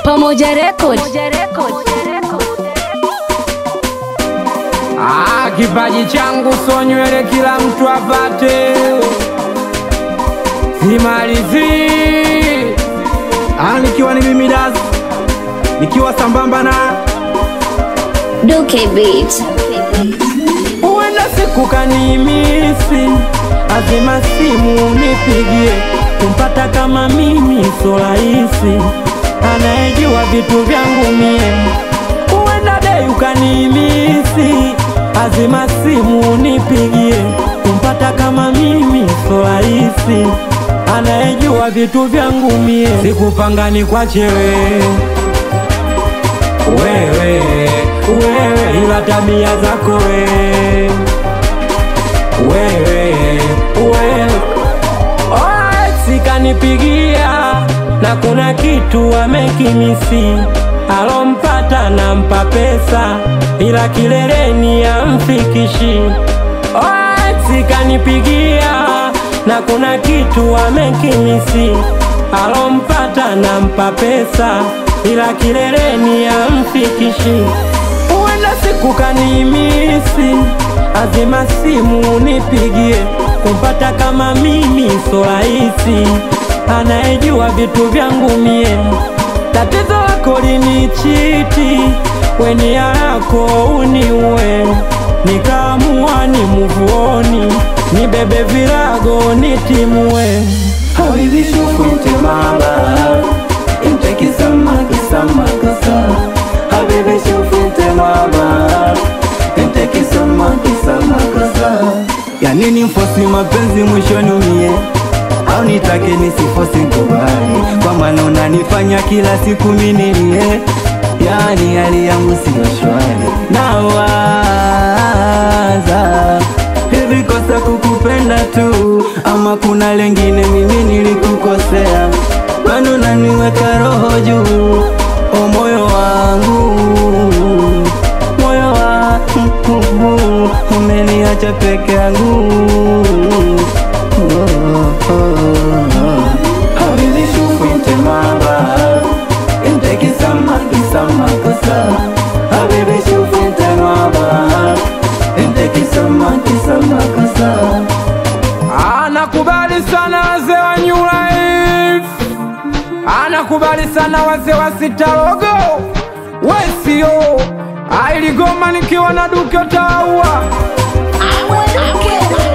Pamoja Record. Ah, kipaji changu so nywele kila mtu apate, simalizi Ah, nikiwa ni mimi Das, nikiwa sambamba na Duke Beat. Huenda siku kanimisi, azima simu nipigie, kumpata kama mimi so rahisi, anayejua vitu vyangu mie. Huenda dei ukanimisi, azima simu nipigie, kumpata kama mimi so rahisi, anayejua vitu vyangu mie. Sikupanga ni kwache wewe wewe wewe, ila tabia zako wewe wewe wewe, sikanipigia na kuna kitu amekimisi, alompata nampa pesa, ila kileleni amfikishi. Sikanipigia na kuna kitu amekimisi, alompata nampa pesa, ila kileleni amfikishi. Huenda siku kanimisi, azima simu nipigie, kumpata kama mimi so rahisi, anayejua vitu vyangu mie. Tatizo lako linichiti, weni yako uniue, nikaamua ni muvuoni, nibebe virago nitimue. Habibi shukunte mama Inte kisama kisama kasa Habibi shukunte mama Inte kisama kisama kasa Ya nini mfosi mapenzi mwishoni umie au nitake nisifosi kubali kwa maana unanifanya kila siku minilie yani hali yangu siyo shwari nawaza hivi kosa kukupenda tu ama kuna lengine mimi nilikukosea bado naniweka roho juu o moyo wangu moyo wangu umeniacha peke yangu Habibi shufinte mama Inte kisama kisama kosa Habibi shufinte mama Inte kisama kisama kosa Anakubali sana wazee wa New Life, anakubali sana wazee wa Sitarogo Wesio ailigoma nikiwa na Duke Taua Duke.